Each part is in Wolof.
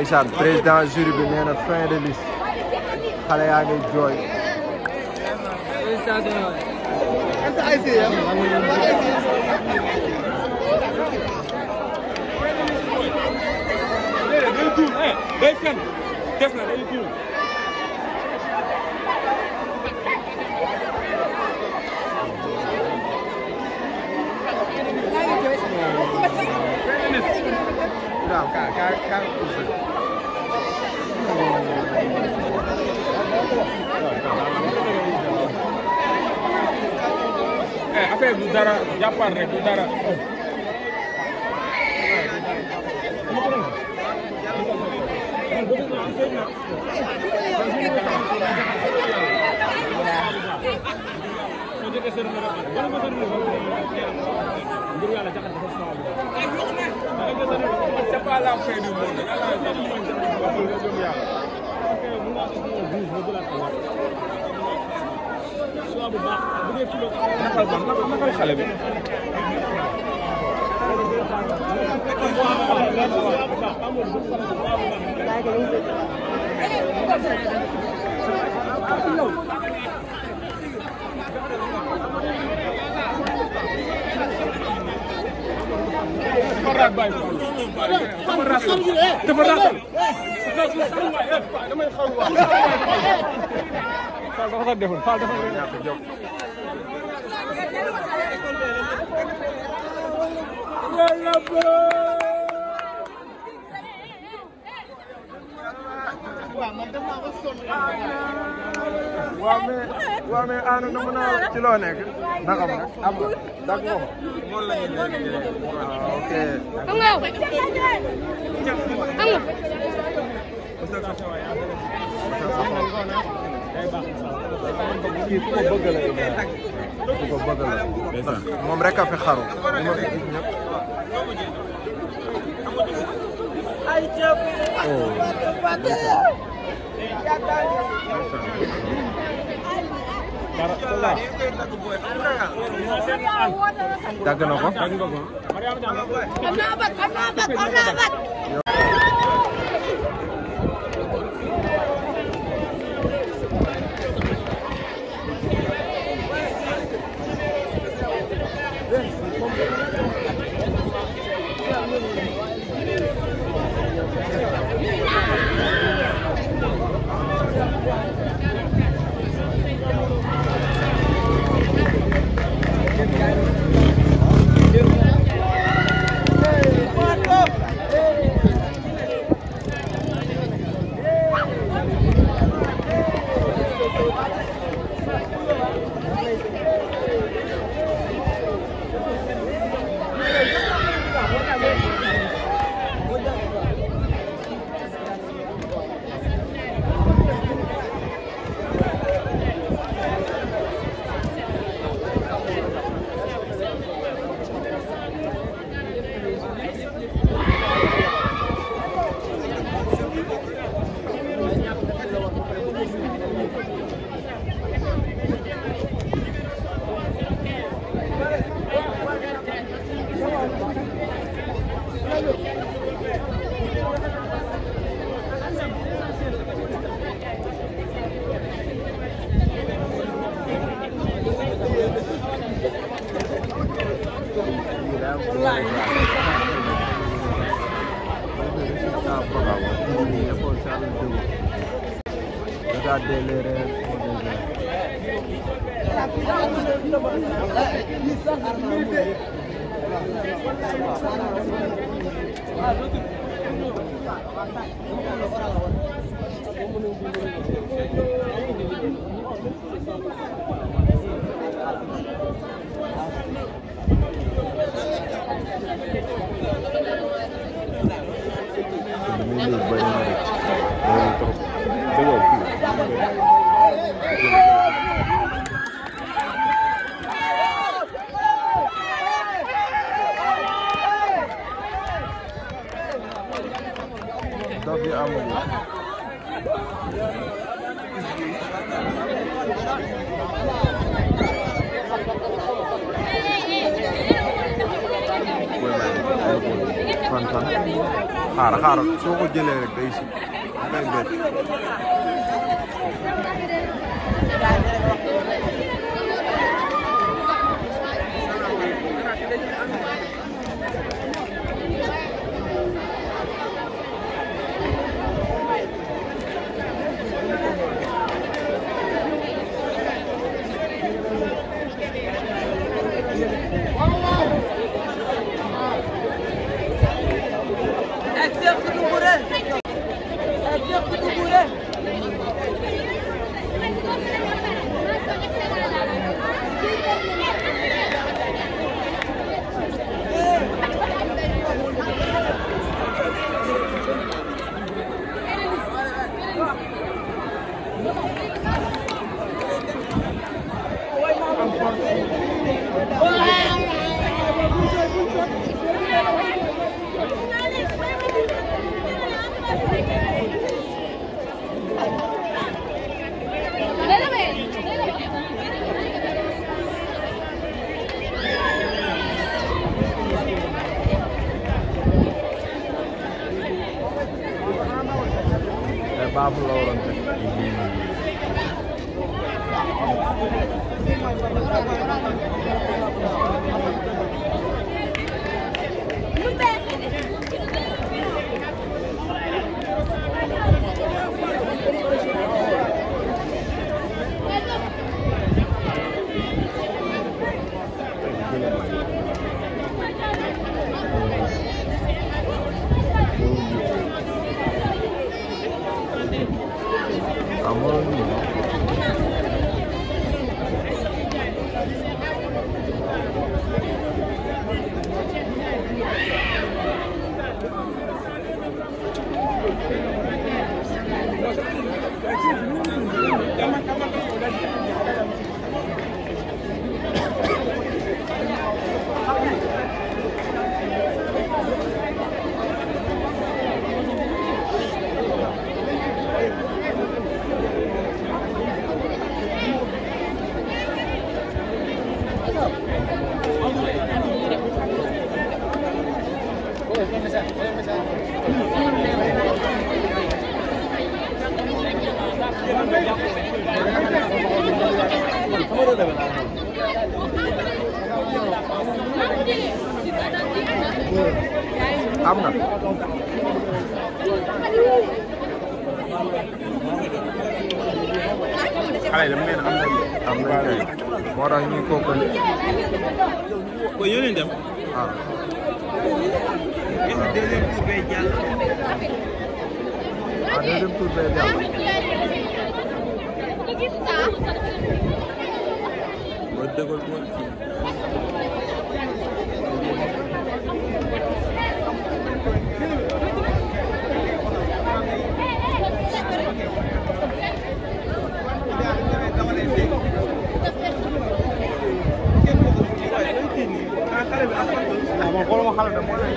ndeysaan président jury bi nee na fin de liste xale yaa ngi jooy day fen des na day tuum waaw ka ka ka eh affaire du dara jàppal rek du dara c'est pas la fin du monde nakal ban nakal xale bi dafa raag bàyyi ko dafa raag dafa raag damay xaw waay Fall dafa ko defoon Fall dafa ko ñàkk jóg waaw mais waaw mais Anou na mën a ci loo nekk naka ma am nga dag nga ko moom la ñu nekk waaw ok Am nga yow. Am nga. kii ku ko bëgg la ku ko bëgg la ndax moom rek a fi xaru li ma fi gis ñëpp dagg na ko Am naa bat, am naa bat, am naa bat. Regardez les rêves au désert. Ini banyak banget. Dari terus. Belum. Dof yi amul xaaral xaaral soo ko jëlee rek day si day bett te baabu la waroon teg amoon am na xale dama leen am na am na kay moo tax ñuy kookali ko yónnee dem ah est-ce que deuxième tour bay jàll ah deuxième tour day jàll ba dëggal ko ah man xooluma xale de moo lay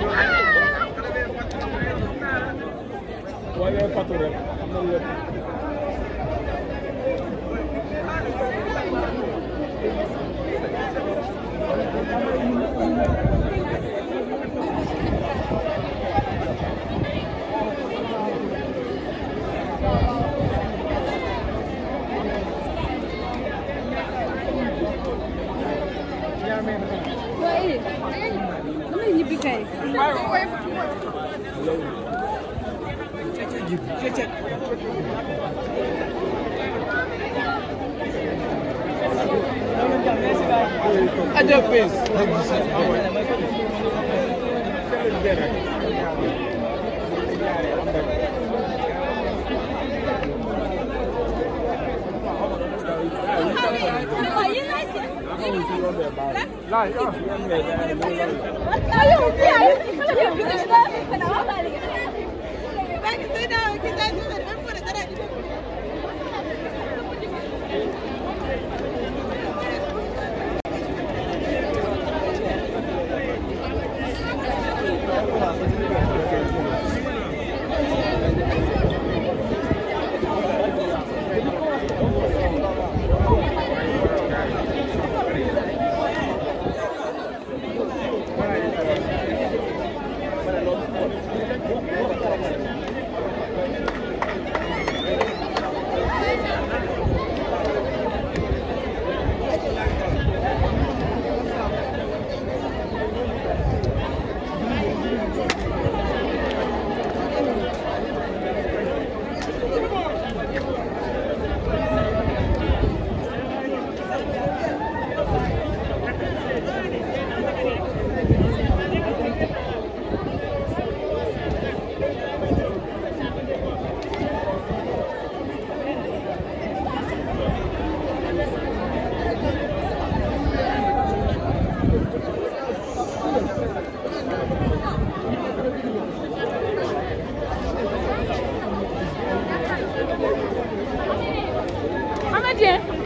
waaye ngay fàttu rek xam na lépp waaye damay ñibbi kay. aja fees laay ah Thank Dieng